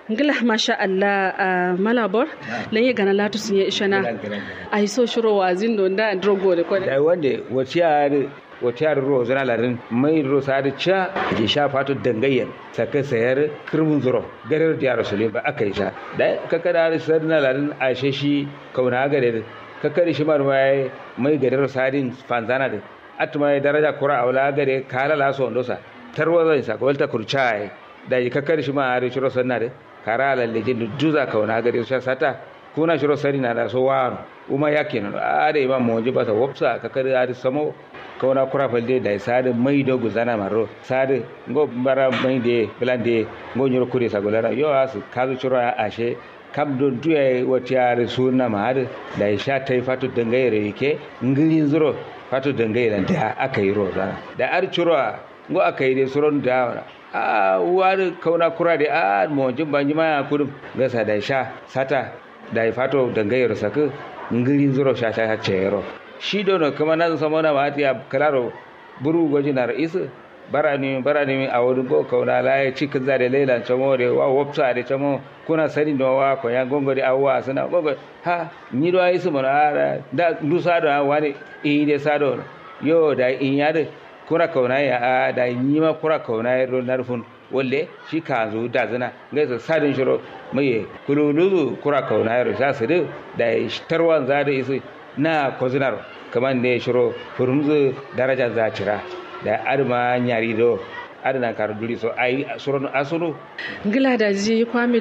ngila masha Allah a malabor lan yi gana latu sun yi ishana a yi so shiro wa zindo da drogo da kwada da wanda waciyar waciyar ro zana larin mai ro sadi cha ke sha fato dangayen saka sayar kirmun zuro garar da rasulun ba aka yi sha da kakada da sadina larin a shi kauna gare kakari shi mar mai mai garar sadin fanzana da atuma daraja kura awla gare kala la so ndosa tarwa zai sa ko ta kurchai da yi kakari shi ma are shiro sanna de kara la lejin duza kauna gare sha sata kuna shiro sari na da so wano uma yakin are imam moji ba sa wopsa kakari are samo kauna kura falde da sade mai do guzana maro sade ngo bara mai de blande ngo nyoro kure sa golara yo asu kazu shiro ashe kam don tuya wata yare suna ma har da ya sha ta yi fatu dangayere yake ngilin zuro fatu dangayere da aka yi roza da ar curo ngo aka yi da suron da a wani kauna kura da a mawajin banji ma kudum gasa da sha sata da ya fatu dangayere saka ngilin zuro sha sha ce yaro shi dono kuma nan sama na ma ya kalaro buru gwaji na ra'isu barani barani a wurin go kauna la ya ci kaza da leila chamo de wa wopsa de chamo kuna sani do wa ko ya gongo de awwa sana gongo ha ni do ayi sumo na da du sa do wani e de sa do yo da in ya de kuna kauna ya a da ni ma kura kauna ya ro narfun walle shi ka zo da zana ngai sa sadin shiro mai kululu kura kauna ya ro sa su da tarwan za da isu na kozinar kaman ne shiro furumzu daraja za cira da arma nyari do adana kar duri so ai suron asunu ngila da ji kwami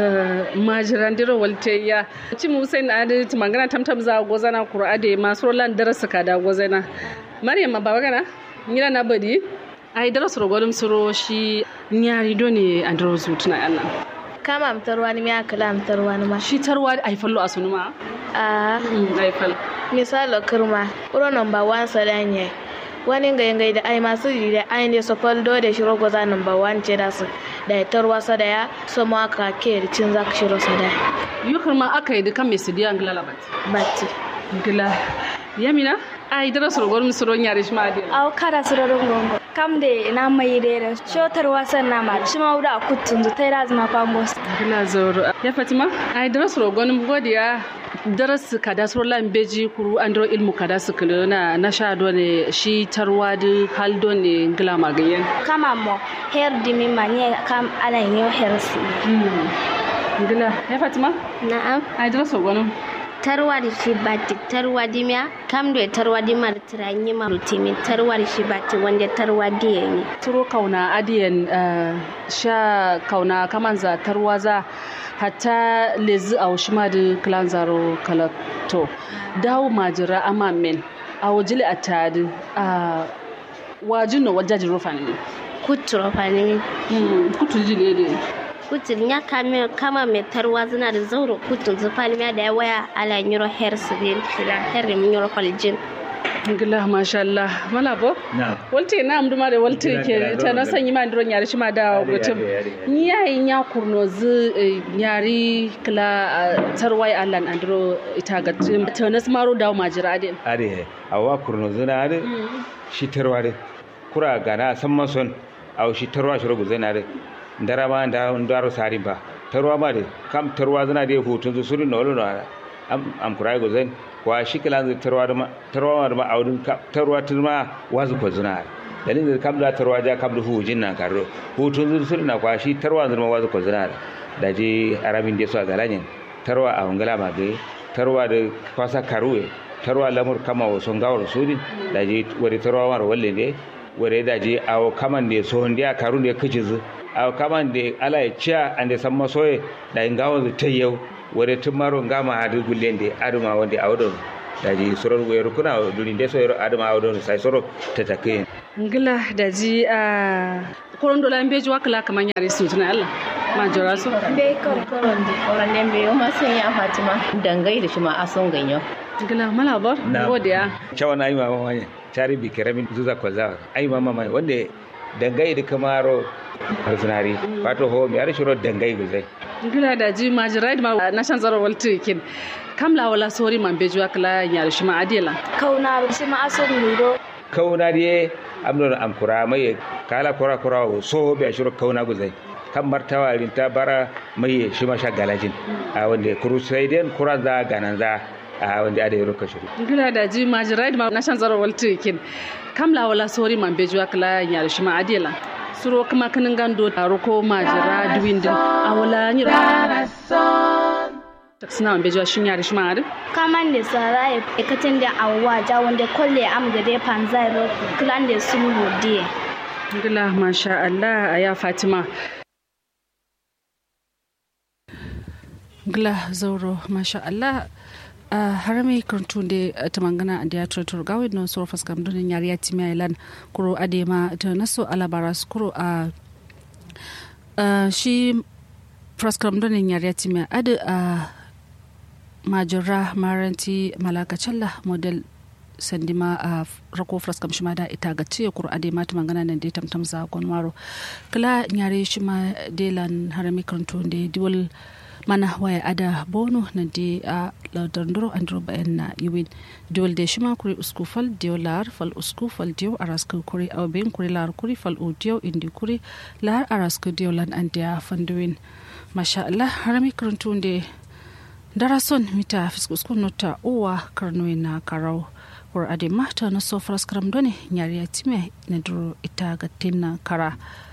da majiran diro walte ya ci mu sai na da timangana tamtam za gozana qur'ade ma surolan darasa ka da gozana maryam ba bagana ngila na badi ai darasa rogolum suro shi nyari do ne andro zutuna Allah kama amtarwa ni miya kala amtarwa ni ma shi tarwa ai fallo asunu ma a ai fal misalo kirma uro number 1 sadanye wani ga yangai da ai masu yi da ai ne sofal do da shiro goza number 1 ce da su da ya tarwa sada ya so ma ka ke cin zaka shiro sada yukar ma aka yi dukan mai sidiya ngila labat batti ngila yamina ai dara soro gwarum soro nyare shi ma de aw kada soro gongo kam de na mai de da shotar wasan na ma shi ma wuda kutun zu tai razma pambos ngila zoro ya fatima ai dara soro gwarum godiya daras kada soro lan beji kuru andro ilmu kada su kulu na na sha do ne shi tarwa da hal do ne ngila magayen kama mo her dimi ma ne kam ala yo her si ngila ya fatima na'am ai dara soro gwarum tarwari shi bati tarwadi miya kam do tarwadi mar tiranyi mar timi tarwari shi bati wanda tarwadi yani turo kauna adiyan sha kauna kaman za tarwaza hatta lezi a shima da klan zaro kalato dawo majira ama men a wajili a tadi a wajin na wajaji rufa ne kutu rufa ne kutu jile ne kutun ya kame kama mai tarwa zina da zauro kutun zufali miya da ya waya ala nyuro her sibil kila her min nyuro kwaljin ngila masha Allah mala bo walte na amduma da walte ke ta na sanyi ma ndron yari shima da gutum ni yayi nya kurno zu yari kila tarwai Allah andro ita ga ta na smaro da majira ade ade awa kurno zuna ade shi tarwa de kura gana san mason aw shi tarwa shi rugu zana de ndarama nda ndaro sari ba tarwa ma de kam tarwa zana de hutun su suri no no am am kurai go zen kwa shi kala zai tarwa da tarwa da ma audun tarwa turma wazu ko zuna dalin da kam da tarwa ja kam da hujin nan karo hutun zu suri na kwa shi tarwa zuma wazu ko zuna da je arabin da su a galanyin tarwa a wangala ma ga tarwa da kwasa karuwe tarwa lamur kama wasu gawar suri da je wani tarwa mara walle ne wani da je awo kaman da so ndiya karu da kici zu awo kaman da ala ya ciya an da san masoye da in gawar ta yau wore tummaro ngama hadu gullende aduma wonde awɗon daji soror weeru kuna duni nde soyro adama awɗon say soro tatakeyen ngila daji a korondo la mbeji wakala kama nyari sutuna Allah ma jora so be kor koron de koron de be ma sen ya fatima dangai da shi ma ason ganyo ngila mala bor godiya cawana ay mama manya cari bi keramin zuza kwaza ay mama manya wonde dangai da kamaro harsunari wato ho mi ara shiro dangai guzai ngila da ji majiraid ma na shan zaro walti kin kamla wala sori man bejuwa kala nyar shi ma adela kauna shi ma aso miro kauna die amno am kura mai kala kura kura so be shiro kauna guzai kan martawarin ta bara mai shi ma sha galajin a wanda crusadian kuran za ganan za a wanda ada yaro kashiru gila da ji majira da na shan zaro walti kin kamla wala sori man bejuwa kala nyar shi ma adela suro kuma kanin gando taro ko majira duwindin a wala nyira suna man bejuwa shin yar shi ma adu kaman da sara ya katin da awwa ja wanda kolle am gade panzai ro klan da sun gode gila masha Allah a ya Fatima gila zauro masha Allah a harami kartu da ta mangana da ya turatun gawi na soro faskam donin yari ya timi ilan kuro adema ta naso alabara su kuro a shi faskam donin yari ya timi adu a majira maranti malakacalla model sandima a rako fraskam shima da ita ga ce kuro ade mata magana nan dai tamtam za kon waro kala nyare shima delan harami kartu da diwal mana waya ada bono na de a lardandoro andro bayan na yiwin diwol de shima kuri usku fal diyo lar fal usku fal diyo araska kuri aw ben kuri lar kuri fal u diyo indi kuri lar araska diyo lan andiya fanduwin masha Allah harami karuntu de darason mita fiskusku nota uwa karnuwe na karau kur ade mata na so faras karam done nyari ya time na duro ita ga tinna kara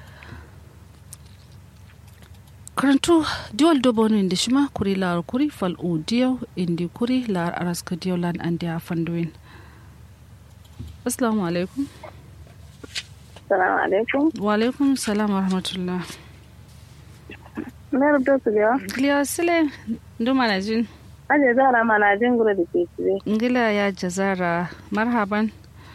karantu diwal dobo no indi shima kuri lar kuri fal u diyo indi kuri lar araska diyo lan andi a fanduin assalamu alaikum Salamu alaikum. wa alaikum salam wa rahmatullah Na rubuta su biya. gliya sile ndo manajin Aje zara mana jin gura da ke cire. ngila ya jazara marhaban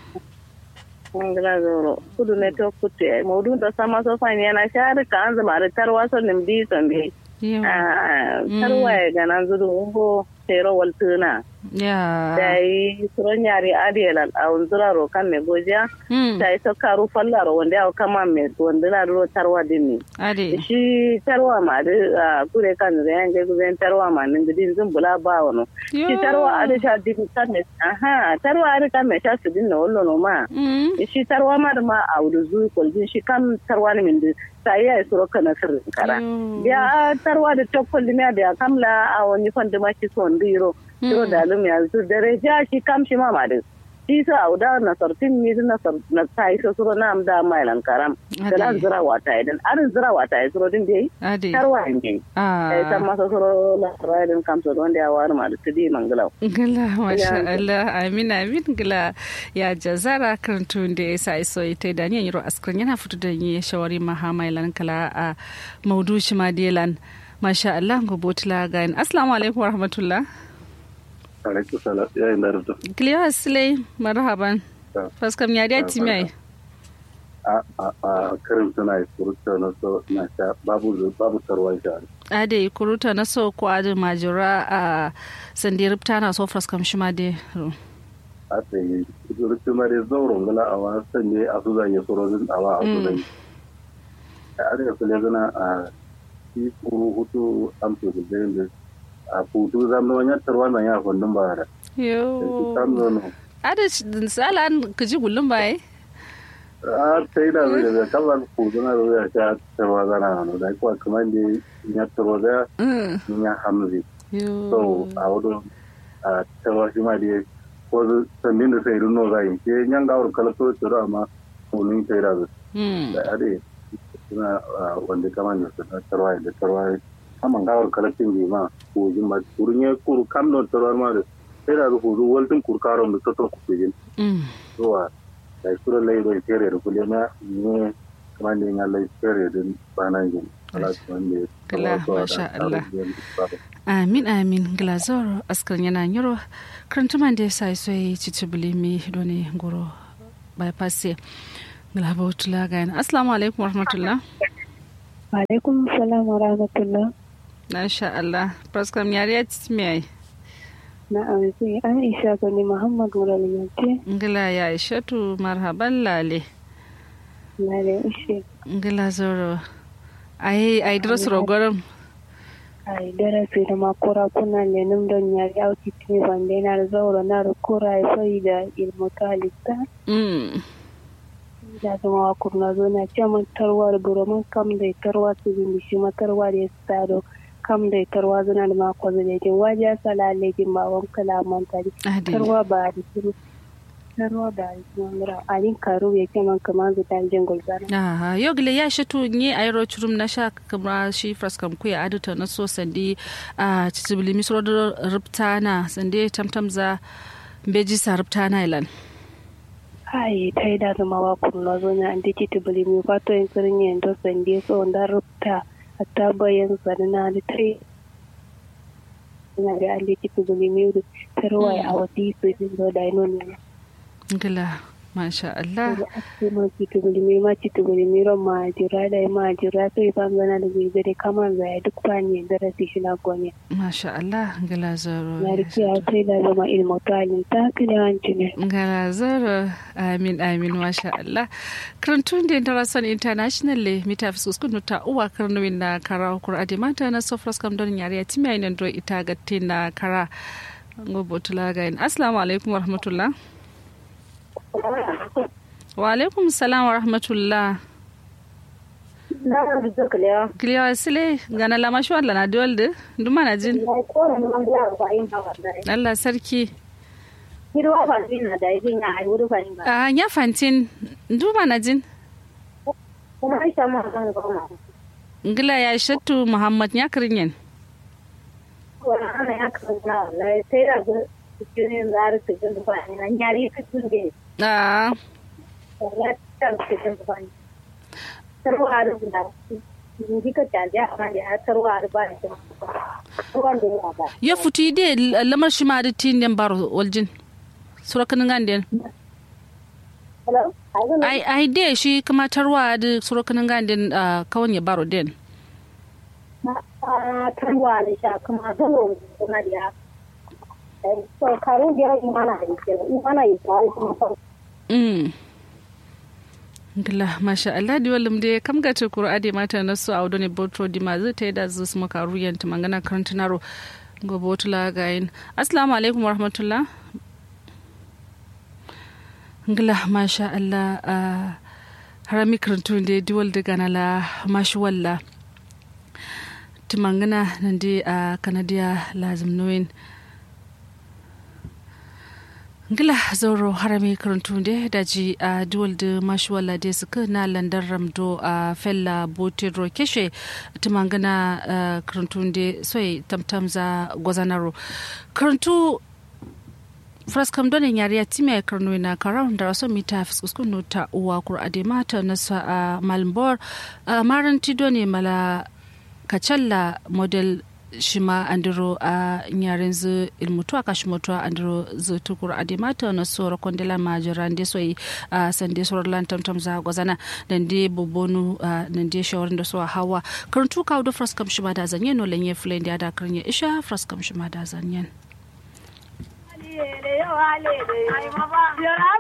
Ngila zoro. Kudu ne to kutu ya. Maudu da sama so fani yana shari ka an zama da tarwa so nim di sambe. yau Tarwa ya gana zuru ungo tero waltuna. ya Da yi suron yari adiyal a unzura ro kan me gojiya. Hmm, Da yi to karu fallaro wanda ya kama me wanda na ro tarwa din ne. ade Shi tarwa ma da kure kan da yan je guzen tarwa ma nin gidin zumbula ba wano. Shi tarwa a da sha din kan me aha tarwa a da kan me sha su din na wallo no ma. Mm, shi tarwa ma da ma a wudu zuwa kwaljin shi kan tarwa ne min da ta yi a suro kana sirrin kara. yo. Ya tarwa da tokkol limiya da ya kamla a wani fanda ma shi son biro. Siro da alum ya zu dare ja shi kam shi ma ma da. Shi sa a wuda na sartin mi na sar na ta yi so suro na am da mailan karam. Da na Ade. zira wata idan arin zira wata ya suro din da yi. ade Tarwa ne. Ya san ah masa suro la rayadin kam so wanda ya wari ma da tudi mangalau. gila masha Allah amin amin gila ya jazara kan tun da ya sa iso ita da ni yiro askran yana fito da ni shawari mahamailan kala a maudu shi madelan masha Allah gobotla gain assalamu alaikum warahmatullah alaikum salam ya yi narda Cleo Asley marhaban Ya. faskam ya da timai a a a karin suna yi surutu na so na sha babu zu- babu tarwa sha ade kuruta na so ko ade majura a sandiripta na so faskam shi ma de a tsaye surutu ma dai zauren gala a wasan ne a su zanye surorin a wa a su zanye a arewa su zana a shi kuru hutu amsu da zai da a hutu zama wani tarwa na ya fundin ba da shi yo sam zono ade sala an kaji gullum bai a sai da zai da kallon hutu na zai sha tarwa zana hannu da kuwa kamar da ya tarwa da Mm. ya hamzi so yo a wurin a cewa shi ma da ko sannin da sai runo zai ke yan gawar kalato tsoro amma wani sai da su Mm. da ade suna wanda kama ne su tarwa da tarwa kama gawar kalatin bi ma ko jin ma kurun ya kuru kam don tarwa ma da sai da su zu waltin kurkaron da ta to ku jin Mm. zuwa da sura lai bai fere da kule na ne kamar ne ya lai fere da banan jin Allah wanda Kala, masha Allah. amin amin glazor askar yana nyoro krantuman da sai sai cicibili mi doni goro bypass glaba utula ga yana assalamu alaikum warahmatullah Alaikum salam wa rahmatullah. masha Allah praskam yariya timi Na amince Aisha Gani Muhammad Muraliyanci ngila ya ishatu marhaban lale na da ishe ngila zoro ai ai dros rogorum a darasi da makura kuna lenin don ya yauki tuni bande na da zaura na da kura ya fai da ilmu talista mm da zama wa kurna zo na ce man tarwa da buroman kam da tarwa su bin shi matarwa da ya stado kam da tarwa zana da mako da jin waje sala lejin ba wan kalaman tari tarwa ba da su tarwa ba da su mura alin karo ya ce man kaman zu tan jin gulzana aha yo gile ya shi tu ni ayro churum na sha kamra shi fraskam ku ya aduta na so sandi a cicibili misro da ruptana sande tamtamza beji sa ruptana ilan hai ta yi da zama wa kurna zo na andi cicibili mi fato yin tsirin yin to sande so da rupta hatta bayan sanana da ta yi na da andi cicibili mi tarwa a wasi su jin zo da ino ne gila masha Allah ma citugulimi ma citugulimi ron ma jira da ma jira sai fam zana da bai zare kamar zai duk fani da rasi shi na gonya masha Allah gila zaro na rike ya sai da zama ilmu talin ta kile wanci ne gila zaro amin amin masha Allah karantun da international international le mita fi suskun ta uwa karnuwin na kara hukur ade mata na sofras kam don yare ya timiya ina do ita gatte na kara ngobotula gain assalamu alaikum warahmatullah wa alaikum salam wa rahmatullah kiliya sile gana lama shi wala na dolde duma na jin Allah sarki a ya fantin duma na jin ngila ya shattu muhammad ya kirinyen Ah. ya futi de lamar shi ma da tin den baro waljin surakan ganden ai ai de shi kuma tarwa da surakan ganden kawon ya baro den tarwa da sha kuma zalo kuma da so karu biyar imana da ke imana yi ta kuma mm Gila, masha Allah di walim de kam ga te kuro ade mata na so awdo ne botro di ma zai da zu su maka ruyan ta mangana karantinaro go botula ga yin assalamu alaikum warahmatullah Gila, masha Allah a harami karantun de di wal de ganala mashi walla timangana nan de a kanadiya lazim noyin ngila zauro harami karantu da daji a duwal da mashuwala da suka na landar ramdo a fella botero keshe tumangana karantu da soy tamtam za gwazanaro karantu fraskam donin yari ya timi a karno na karawun da rasu mita fiskuskun ta uwa kur ademata na sa a malmbor a maranti doni mala kacalla model shima andiro a nyaren zu ilmutu aka shimotu andiro zu tukur adimata na soro kondela majiran de soyi a sande soro lan tamtam za gwazana dan de bobonu nan de shawarin da so hawa karantu kawo da fraskam shima da zanyen no lenye fulen da da karnya isha fraskam shima da zanyen